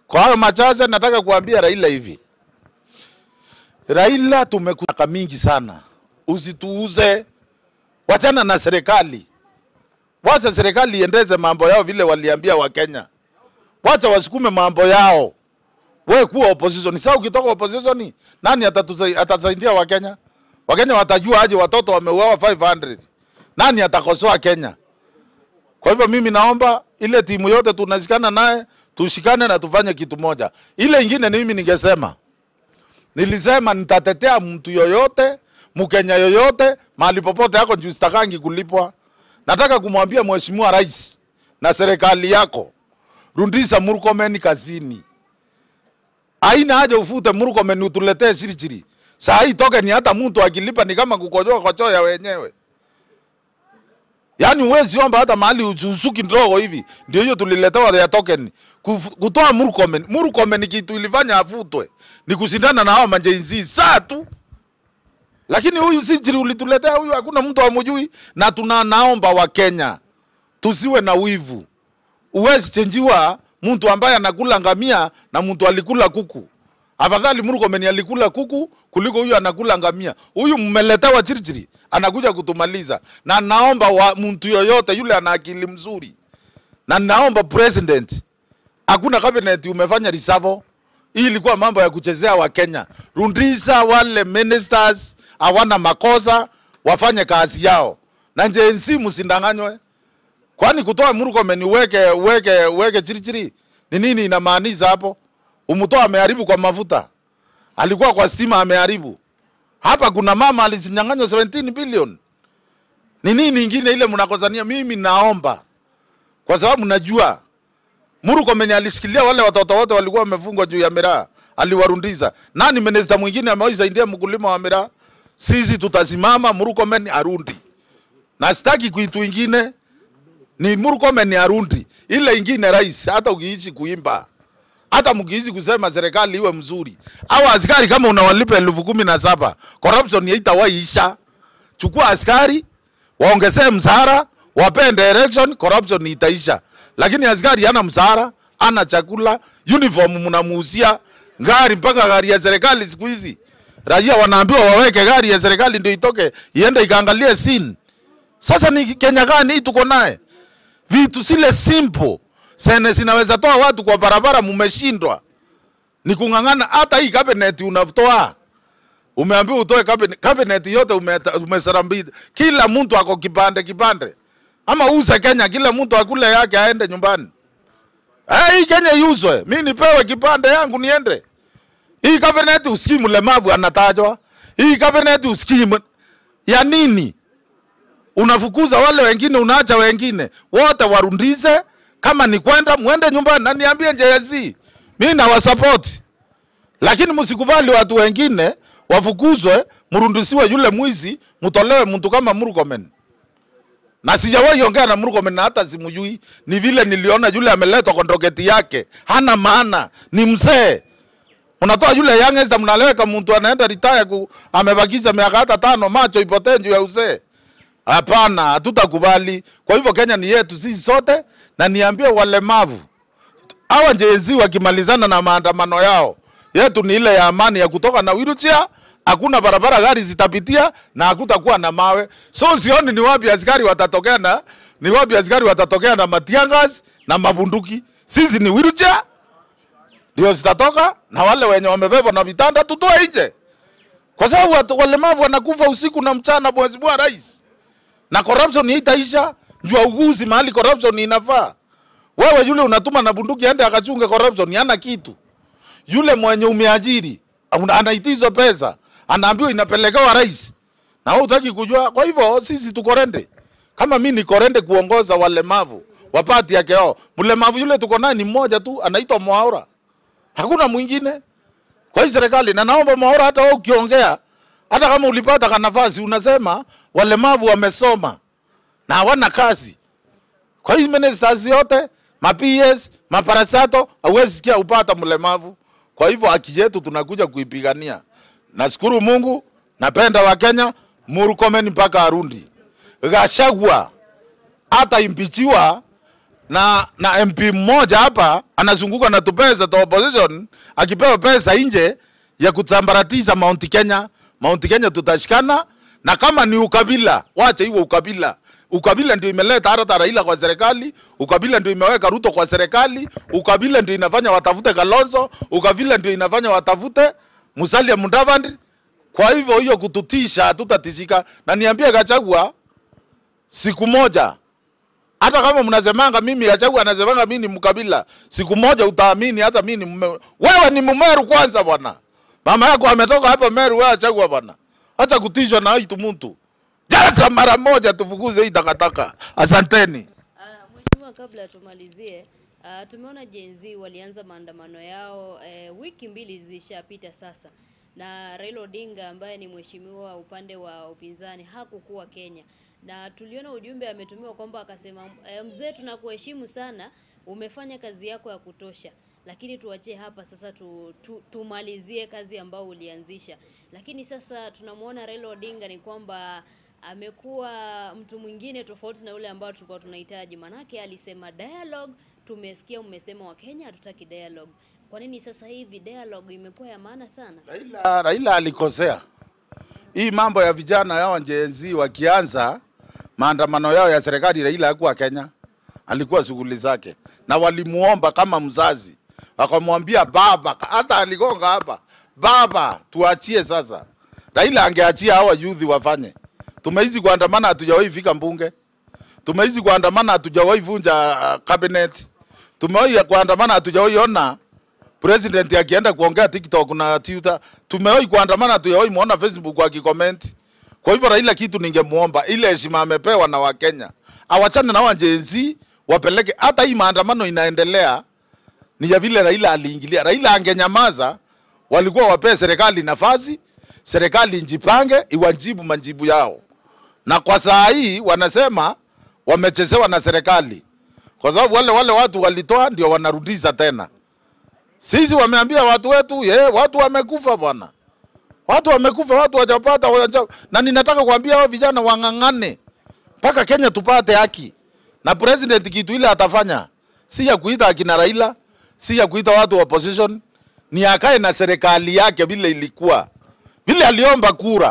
Kwa hayo machache, nataka kuambia Raila hivi, Raila, tumekutaka mingi sana, usituuze, wachana na serikali, wacha serikali iendeze mambo yao vile waliambia Wakenya, wacha wasukume mambo yao. We kuwa opposition. Sasa ukitoka opposition, nani atatusa- atasaidia Wakenya? Wakenya watajua aje watoto wameuawa 500? Nani atakosoa Kenya? Kwa hivyo mimi naomba ile timu yote tunashikana naye, tushikane na tufanye kitu moja. Ile ingine ni mimi ningesema, nilisema nitatetea mtu yoyote, Mkenya yoyote, mahali popote yako juu sitakangi kulipwa. Nataka kumwambia Mheshimiwa Rais na serikali yako, rudisha Murkomen kazini. Haina haja ufute Murkomen utuletee chirichiri. Saa hii token hata mtu akilipa ni kama kukojoa kwa choo ya wenyewe. Yaani huwezi omba hata mahali usuki ndogo hivi. Ndio hiyo tuliletewa ya token. Kuf- Kutoa Murkomen. Murkomen kitu ilifanya afutwe. Ni kushindana na hao majenzi saa tu. Lakini huyu si chiri ulituletea huyu hakuna mtu amujui na tuna naomba wa Kenya tusiwe na wivu. Uwezi chenjiwa mtu ambaye anakula ngamia na mtu alikula kuku. Afadhali Murkomen alikula kuku kuliko huyu anakula ngamia. Huyu mmeletewa chirichiri anakuja kutumaliza. Na naomba wa mtu yoyote yule ana akili mzuri. Na naomba president hakuna cabinet umefanya risavo. Hii ilikuwa mambo ya kuchezea wa Kenya. Rudisha wale ministers hawana makosa wafanye kazi yao. Na njensi msindanganywe. Kwani kutoa Murkomen uweke uweke uweke chirichiri ni nini inamaanisha hapo? Umtoa ameharibu kwa mafuta, alikuwa kwa stima ameharibu. Hapa kuna mama alizinyang'anywa 17 billion. Ni nini ingine ile mnakosania? Mimi naomba kwa sababu najua Murkomen alishikilia wale watoto wote walikuwa wamefungwa juu ya miraa, aliwarundiza. Nani minister mwingine amewaisaidia mkulima wa miraa? Sisi tutasimama, Murkomen arundi, na sitaki kitu ingine ni Murkomen arundi. Ile ingine rais, hata ukiishi kuimba hata mkiishi kusema serikali iwe mzuri, au askari kama unawalipa elfu kumi na saba corruption haitawaisha. Chukua askari waongezee mshahara, wapee direction, corruption itaisha. Lakini askari hana mshahara, hana chakula, uniform mnamuuzia gari, mpaka gari ya serikali siku hizi raia wanaambiwa waweke gari ya serikali ndio itoke iende ikaangalie scene. Sasa ni Kenya gani hii tuko naye? Vitu zile simple sene zinaweza toa watu kwa barabara, mumeshindwa. Ni kung'ang'ana. Hata hii cabinet unatoa, umeambiwa utoe cabinet, cabinet yote ume- umesarambida, kila mtu ako kipande kipande, ama uze Kenya, kila mtu akule yake aende nyumbani. Eh, hii Kenya iuzwe, mi nipewe kipande yangu niende. Hii cabinet usikii mlemavu anatajwa, hii cabinet usikii m- ya nini? unafukuza wale wengine, unaacha wengine wote warundize. Kama ni kwenda mwende nyumbani, na niambie JSC, mimi nawasapoti, lakini msikubali watu wengine wafukuzwe, mrundisiwe yule mwizi, mtolewe mtu kama Murkomen. Na sijawahi ongea na Murkomen na hata simujui, ni vile niliona yule ameletwa kwa ndogeti yake, hana maana, ni mzee Mnatoa yule youngest mnaleweka mtu anaenda retire ku, amebakiza miaka hata tano, macho ipotee juu ya uzee. Hapana, hatutakubali. Kwa hivyo Kenya ni yetu sisi sote, na niambie walemavu hawa jenzi wakimalizana na maandamano yao, yetu ni ile ya amani ya kutoka na wheelchair, hakuna barabara gari zitapitia na hakutakuwa na mawe. So sioni ni wapi askari watatokea na ni wapi askari watatokea na matiangas na mabunduki. Sisi ni wheelchair ndio zitatoka, na wale wenye wamebebwa na vitanda tutoe nje, kwa sababu watu- walemavu wanakufa usiku na mchana, mheshimiwa rais na corruption haitaisha. Jua uguzi mahali corruption inafaa. Wewe yule unatuma na bunduki aende akachunge corruption, hana kitu. Yule mwenye umeajiri una- anaitizwa pesa, anaambiwa inapelekewa rais, na wewe hutaki kujua. Kwa hivyo sisi tuko rende, kama mi niko rende kuongoza walemavu wapati yake yao. Mlemavu yule tuko naye ni mmoja tu, anaitwa Mwaura, hakuna mwingine kwa hii serikali. Na naomba Mwaura, hata wewe ukiongea, hata kama ulipata ka nafasi, unasema walemavu wamesoma na hawana kazi. Kwa hii ministers yote ma PS maparastato, hauwezi sikia upata mlemavu. Kwa hivyo haki yetu tunakuja kuipigania. Nashukuru Mungu, napenda Wakenya, Murkomen mpaka Arundi, Gashagwa hata impichiwa na na MP mmoja hapa anazunguka na tupesa to opposition, akipewa pesa nje ya kutambaratisha Mount Kenya. Mount Kenya tutashikana, na kama ni ukabila, wacha iwe ukabila. Ukabila ndio imeleta hata Raila kwa serikali, ukabila ndio imeweka Ruto kwa serikali, ukabila ndio inafanya watafute Kalonzo, ukabila ndio inafanya watafute Musalia Mudavadi. Kwa hivyo hiyo kututisha, hatutatisika. Na niambie Gachagua, siku moja hata kama mnasemanga mimi Gachagua anasemanga mimi ni mkabila, siku moja utaamini hata mimi ni mume. Wewe ni Mmeru kwanza bwana, mama yako ametoka hapa Meru, wewe Gachagua bwana, acha kutishwa na hitu mtu. Jaza mara moja, tufukuze hii takataka. Asanteni. Uh, Mheshimiwa, kabla tumalizie, uh, tumeona Gen Z walianza maandamano yao eh, wiki mbili zilishapita sasa, na Raila Odinga ambaye ni mheshimiwa upande wa upinzani hakukuwa Kenya, na tuliona ujumbe ametumiwa kwamba akasema, eh, mzee, tunakuheshimu sana, umefanya kazi yako ya kutosha lakini tuachie hapa sasa tu, tu, tumalizie kazi ambayo ulianzisha. Lakini sasa tunamwona Raila Odinga ni kwamba amekuwa mtu mwingine tofauti na yule ambao tulikuwa tunahitaji. Manake alisema dialogue, tumesikia umesema Wakenya hatutaki dialogue. Kwa nini sasa hivi dialogue imekuwa ya maana sana? Raila, Raila alikosea. Hii mambo ya vijana yao Gen Z wakianza maandamano yao ya serikali, Raila hakuwa Kenya, alikuwa shughuli zake, na walimuomba kama mzazi, wakamwambia baba, hata aligonga hapa, baba, tuachie sasa. Raila angeachia hawa youth wafanye. Tumeizi kuandamana, hatujawahi fika mbunge. Tumeizi kuandamana, hatujawahi vunja uh, cabinet. Tumewahi kuandamana, hatujawahi ona president akienda kuongea TikTok na Twitter. Tumewahi kuandamana, hatujawahi muona Facebook akicomment. Kwa hivyo Raila, kitu ningemuomba ile heshima amepewa na Wakenya, awachane na wajenzi wapeleke. Hata hii maandamano inaendelea ni ya vile Raila aliingilia. Raila angenyamaza, walikuwa wapee serikali nafasi, serikali njipange, iwajibu majibu yao. Na kwa saa hii wanasema wamechezewa na serikali, kwa sababu wale wale watu walitoa ndio wanarudisha tena. Sisi wameambia watu wetu, ye, watu wamekufa bwana, watu wamekufa, watu wajapata waja... na ninataka kuambia hao vijana wang'ang'ane mpaka Kenya tupate haki, na president kitu ile atafanya si ya kuita akina Raila, si ya kuita watu wa opposition, ni akae na serikali yake vile ilikuwa, vile aliomba kura.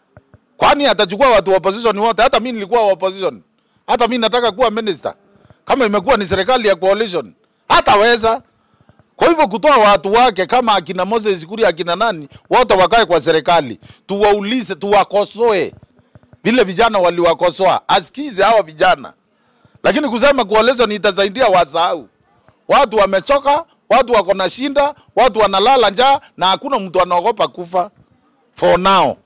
Kwani atachukua watu wa opposition wote? Hata mimi nilikuwa wa opposition, hata mimi nataka kuwa minister. Kama imekuwa ni serikali ya coalition, hataweza kwa hivyo kutoa watu wake kama akina Moses Kuria akina nani wote wakae kwa serikali, tuwaulize, tuwakosoe vile vijana waliwakosoa, asikize hawa vijana. Lakini kusema coalition itasaidia, wasahau. Watu wamechoka, watu wako na shinda, watu wanalala njaa na hakuna mtu anaogopa kufa. For now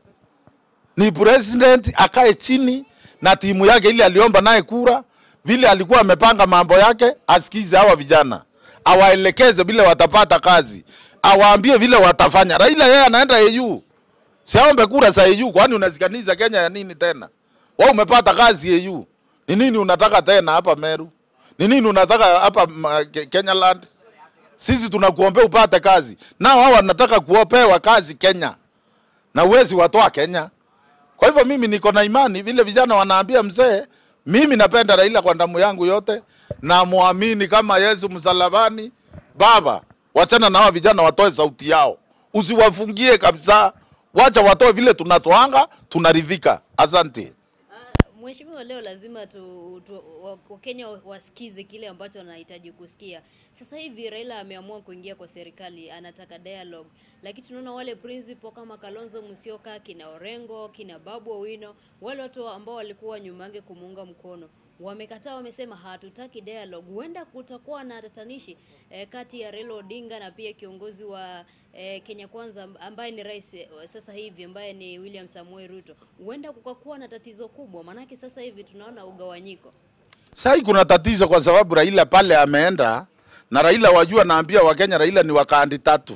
ni president akae chini na timu yake ile aliomba naye kura, vile alikuwa amepanga mambo yake, asikize hawa vijana awaelekeze vile watapata kazi, awaambie vile watafanya. Raila yeye anaenda EU, siaombe kura za EU. Kwani unasikaniza Kenya ya nini tena? Wewe umepata kazi EU, ni nini unataka tena hapa Meru? Ni nini unataka hapa ma- Ke- Kenya land? Sisi tunakuombea upate kazi, nao hawa wanataka kuopewa kazi Kenya, na uwezi watoa Kenya. Kwa hivyo mimi niko na imani vile vijana wanaambia mzee, mimi napenda Raila kwa damu yangu yote na muamini kama Yesu msalabani. Baba, wachana na hawa vijana watoe sauti yao, usiwafungie kabisa, wacha watoe vile tunatoanga, tunaridhika. Asante. Uh, Mheshimiwa, leo lazima tu, tu wa- Wakenya wasikize kile ambacho wanahitaji kusikia. Sasa hivi Raila ameamua kuingia kwa serikali, anataka dialogue, lakini tunaona wale principal kama Kalonzo Musyoka, kina Orengo, kina Babu Owino, wale watu ambao walikuwa nyuma yake kumuunga mkono wamekataa, wamesema hatutaki dialogue. Huenda kutakuwa na tatanishi eh, kati ya Raila Odinga na pia kiongozi wa eh, Kenya Kwanza ambaye ni rais eh, sasa hivi ambaye ni William Samuel Ruto. Huenda kukakuwa na tatizo kubwa, maanake sasa hivi tunaona ugawanyiko. Sai kuna tatizo kwa sababu Raila pale ameenda na Raila, wajua, naambia Wakenya, Raila ni wakandi tatu.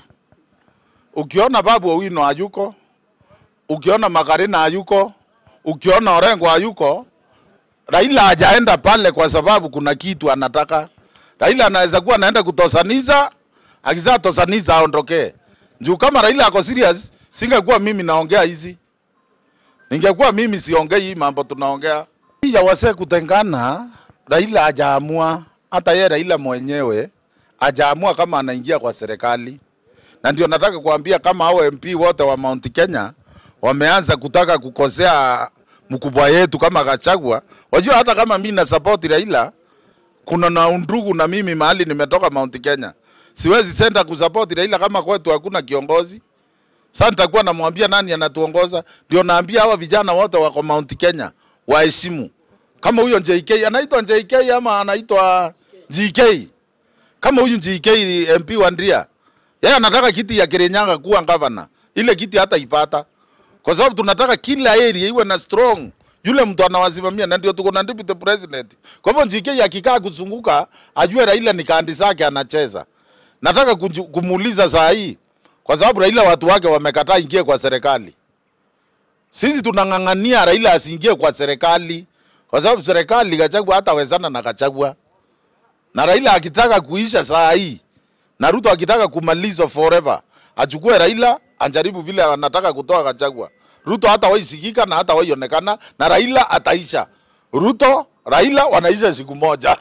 Ukiona Babu Owino hayuko, ukiona Makarina hayuko, ukiona Orengo hayuko, Raila hajaenda pale kwa sababu kuna kitu anataka. Raila anaweza kuwa anaenda kutosaniza, akizaa tosaniza aondokee. Juu kama Raila ako serious, singekuwa mimi naongea hizi. Ningekuwa mimi siongei hii mambo tunaongea. Hii ya wasee kutengana, Raila hajaamua, hata yeye Raila mwenyewe ajaamua kama anaingia kwa serikali, na ndio nataka kuambia kama hao MP wote wa Mount Kenya wameanza kutaka kukosea mkubwa yetu kama Gachagua. Wajua hata kama mimi na support Raila, kuna na undugu na mimi mahali nimetoka Mount Kenya, siwezi senda kusupport Raila kama kwetu hakuna kiongozi. Sasa nitakuwa namwambia nani anatuongoza? Ndio naambia hawa vijana wote wako Mount Kenya waheshimu. Kama huyo JK anaitwa JK ama anaitwa GK, kama huyu GK MP wa Ndria, yeye anataka kiti ya Kirinyaga kuwa gavana, ile kiti hata ipata, kwa sababu tunataka kila area iwe na strong yule mtu anawasimamia, na ndio tuko na deputy president. Kwa hivyo GK akikaa kuzunguka, ajue Raila ni kandi zake anacheza. Nataka kunju- kumuuliza saa hii, kwa sababu Raila watu wake wamekataa ingie kwa serikali. Sisi tunang'ang'ania Raila asiingie kwa serikali, kwa sababu serikali Gachagua hatawezana na Gachagua, na Raila akitaka kuisha saa hii na Ruto akitaka kumalizwa forever, achukue Raila ajaribu vile anataka kutoa Gachagua. Ruto hata waisikika na hata waionekana, na Raila ataisha. Ruto Raila wanaisha siku moja.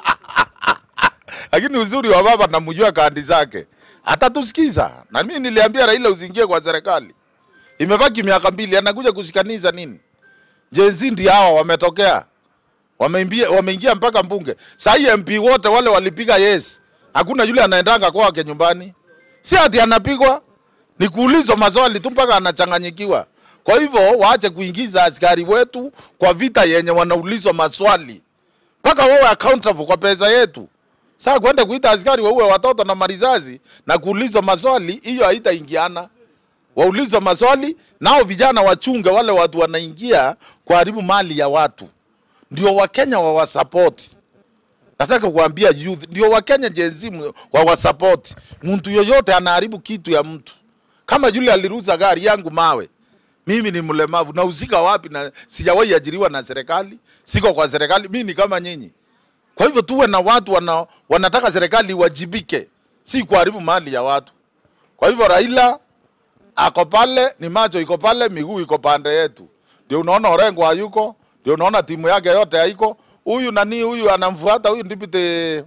Lakini uzuri wa baba namjua kandi zake, atatusikiza. Na mimi niliambia Raila usiingie kwa serikali, imebaki miaka mbili, anakuja kushikaniza nini? Jenzi ndio hawa wametokea, wameingia wameingia mpaka mbunge. Saa hii MP wote wale walipiga yes, hakuna yule anaendanga kwake nyumbani, si ati anapigwa, ni kuulizwa maswali tu mpaka anachanganyikiwa. Kwa hivyo waache kuingiza askari wetu kwa vita yenye wanaulizwa maswali mpaka wawe accountable kwa pesa yetu. Sasa kwenda kuita askari waue watoto na marizazi na kuulizwa maswali, hiyo haitaingiana. Waulizwe maswali, nao vijana wachunge wale watu wanaingia kuharibu mali ya watu, ndio Wakenya wawasapoti. Nataka kuambia youth, ndio Wakenya Gen Z mu- wawasapoti. Mtu yoyote anaharibu kitu ya mtu, kama yule aliruza gari yangu mawe mimi ni mlemavu nahusika wapi? Na sijawahi ajiriwa na serikali, siko kwa serikali, mimi ni kama nyinyi. Kwa hivyo tuwe na watu wana, wanataka serikali iwajibike, si kuharibu mali ya watu. Kwa hivyo Raila ako pale, ni macho iko pale, miguu iko pande yetu, ndio unaona Orengo hayuko, ndio unaona timu yake yote haiko. Huyu nani huyu anamfuata huyu ndipite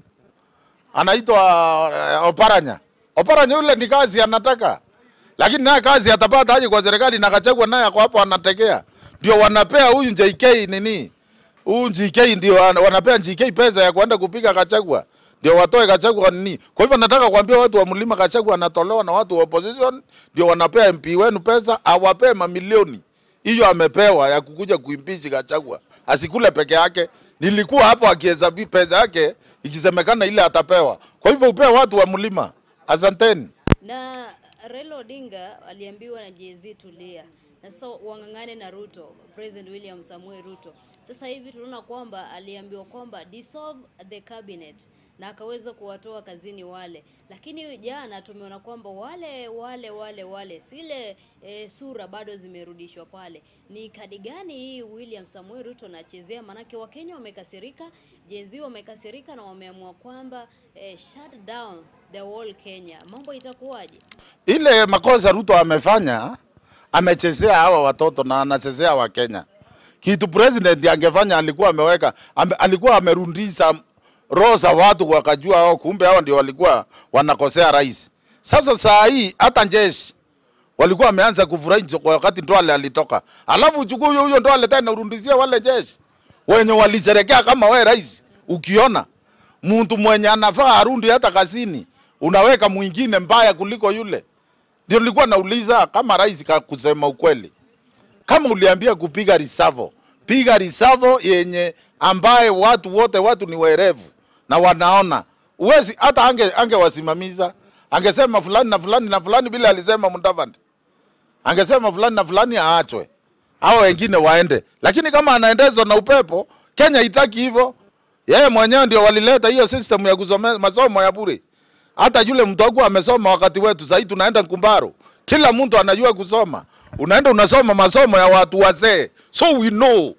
anaitwa uh, Oparanya. Oparanya yule ni kazi anataka, lakini naye kazi atapata aje kwa serikali? Na Gachagua naye ako hapo anategea, ndio wanapea huyu JK nini, huyu JK ndio wana- wanapea JK pesa ya kwenda kupiga Gachagua, ndio watoe Gachagua nini. Kwa hivyo nataka kuambia watu wa mlima, Gachagua anatolewa na watu wa opposition, ndio wanapea MP wenu pesa, awapee mamilioni. Hiyo amepewa ya kukuja kuimpeach Gachagua, asikule peke yake. Nilikuwa hapo akihesabu pesa yake ikisemekana ile atapewa. Kwa hivyo upee watu wa mlima. Asanteni. Na Raila Odinga aliambiwa na Jay-Z tulia, na sasa wang'ang'ane na Ruto, President William Samuel Ruto. Sasa hivi tunaona kwamba aliambiwa kwamba dissolve the cabinet na akaweza kuwatoa kazini wale, lakini jana tumeona kwamba wale wale wale wale zile e, sura bado zimerudishwa pale. Ni kadi gani hii William Samuel Ruto anachezea? Maanake Wakenya wamekasirika, Jay-Z wamekasirika na wameamua kwamba e, shut down the whole Kenya. Mambo itakuwaje? ile makosa Ruto amefanya, amechezea hawa watoto na anachezea Wakenya. Kitu president angefanya alikuwa ameweka ame, alikuwa amerundisha roho za watu wakajua hao, kumbe hao ndio walikuwa wanakosea rais. Sasa saa hii hata jeshi walikuwa wameanza kufurahi kwa wakati Ndwale alitoka, alafu uchukue huyo huyo Ndwale tena urundisia wale jeshi wenye waliserekea kama we rais. Ukiona mtu mwenye anafaa arundi hata kazini, unaweka mwingine mbaya kuliko yule. Ndio nilikuwa nauliza kama rais ka kusema ukweli, kama uliambia kupiga risavo, piga risavo yenye ambaye watu wote watu ni werevu na wanaona uwezi hata ange angewasimamiza angesema fulani na fulani na fulani bila alisema Mudavadi angesema fulani na fulani aachwe hao wengine waende, lakini kama anaendezwa na upepo, Kenya itaki hivyo. Yeye mwenyewe ndio walileta hiyo system ya kusomea masomo ya bure. Hata yule mtu akuwa amesoma wakati wetu, sasa tunaenda Ngumbaro, kila mtu anajua kusoma, unaenda unasoma masomo ya watu wazee, so we know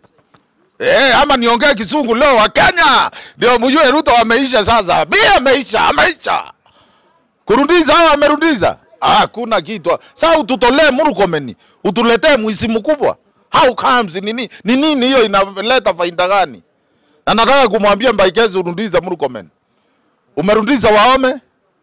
Eh, ama niongee kisungu leo wa Kenya ndio mjue Ruto ameisha sasa. Bi ameisha, ameisha. Kurundiza au amerundiza? Ah, hakuna kitu. Sasa ututolee Murkomen, utuletee mwisi mkubwa. How comes nini? Ni nini hiyo inaleta faida gani? na nataka kumwambia Mbaikezi urundize Murkomen. Umerundiza Waome,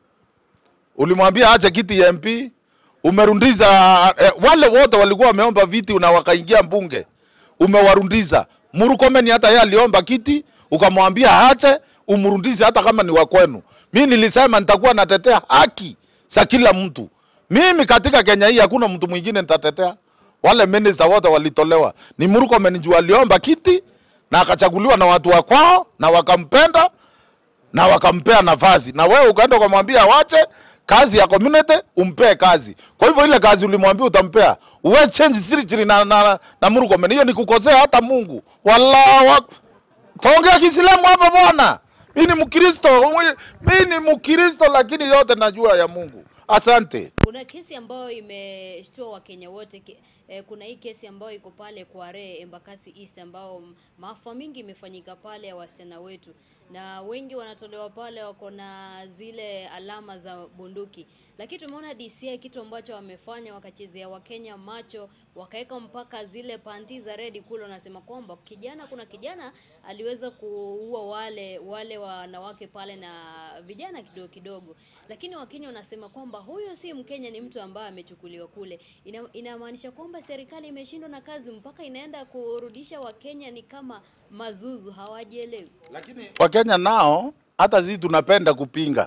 ulimwambia ache kiti ya MP, umerundiza eh, wale wote walikuwa wameomba viti na wakaingia mbunge, umewarundiza. Murkomen hata yeye aliomba kiti, ukamwambia aache, umrundize hata kama ni wa kwenu. Mimi nilisema nitakuwa natetea haki za kila mtu. Mimi katika Kenya hii hakuna mtu mwingine nitatetea. Wale minister wote walitolewa, ni Murkomen juu aliomba kiti na akachaguliwa na watu wa kwao na wakampenda na wakampea nafasi, na wewe ukaenda ukamwambia wache kazi ya community, umpee kazi. Kwa hivyo ile kazi ulimwambia utampea, uwe change siri na, na, na Murkomen, hiyo ni kukosea hata Mungu. Wallahu ak- Taongea Kiislamu hapa bwana. Mimi ni Mkristo, mimi ni Mkristo, lakini yote najua ya Mungu. Asante. Kuna kesi ambayo imeshtua Wakenya wote ki, eh, kuna hii kesi ambayo iko pale Kware Embakasi East ambao m- maafa mingi imefanyika pale ya wasichana wetu, na wengi wanatolewa pale wako na zile alama za bunduki, lakini tumeona DCI kitu ambacho wamefanya wakachezea Wakenya macho, wakaweka mpaka zile panti za red kule, wanasema kwamba kijana, kuna kijana aliweza kuua wale wale wanawake pale na vijana kidogo kidogo, lakini Wakenya wanasema kwamba huyo si Mkenya, ni mtu ambaye amechukuliwa kule. Ina, inamaanisha kwamba serikali imeshindwa na kazi mpaka inaenda kurudisha Wakenya ni kama mazuzu, hawajielewi. Lakini Wakenya nao hata sisi tunapenda kupinga,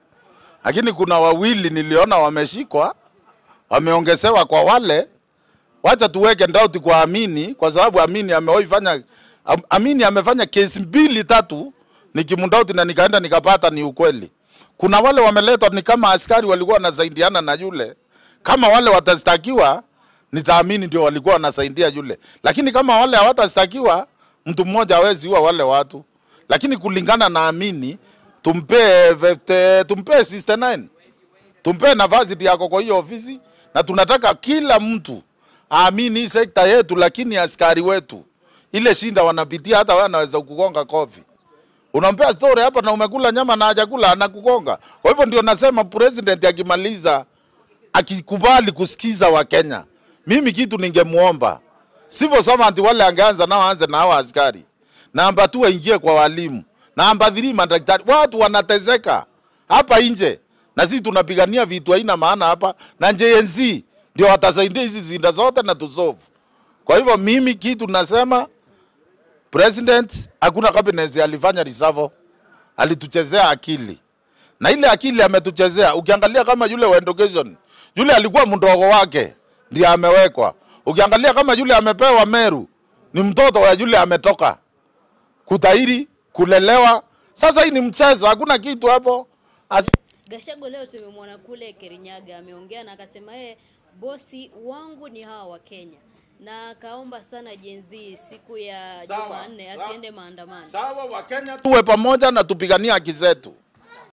lakini kuna wawili niliona wameshikwa, wameongezewa kwa wale. Wacha tuweke ndauti kwa Amini, kwa sababu Amini amewahi fanya Am- Amini amefanya kesi mbili tatu, nikimndauti na nikaenda nikapata ni ukweli. Kuna wale wameletwa ni kama askari walikuwa wanasaidiana na yule, kama wale watastakiwa nitaamini ndio walikuwa wanasaidia yule, lakini kama wale hawatastakiwa mtu mmoja hawezi ua wale watu, lakini kulingana na Amini tumpee vete, tumpee 69 tumpee nafasi yako kwa hiyo ofisi, na tunataka kila mtu aamini hii sekta yetu, lakini askari wetu ile shinda wanapitia, hata wewe anaweza kugonga kofi. Unampea story hapa na umekula nyama na hajakula anakugonga. Kwa hivyo ndio nasema president akimaliza akikubali kusikiza Wakenya, mimi kitu ningemuomba civil servant wale angeanza nao aanze na hao askari. Namba tu waingie kwa walimu. Namba 3 madaktari. Watu wanatezeka hapa nje na sisi tunapigania vitu haina maana hapa, na JNC ndio watasaidia hizi zinda zote na tusolve. Kwa hivyo mimi kitu nasema president, hakuna cabinet alifanya risavo, alituchezea akili na ile akili ametuchezea. Ukiangalia kama yule wa education, yule alikuwa mdogo wake ndiye amewekwa. Ukiangalia kama yule amepewa Meru, ni mtoto wa yule ametoka kutairi kulelewa. Sasa hii ni mchezo, hakuna kitu hapo. As Gashago leo tumemwona kule Kirinyaga ameongea na akasema yeye bosi wangu ni hawa wa Kenya na akaomba sana Gen Z siku ya Sawa, Jumanne sawa. asiende maandamano. sawa, Wakenya tuwe pamoja na tupiganie haki zetu.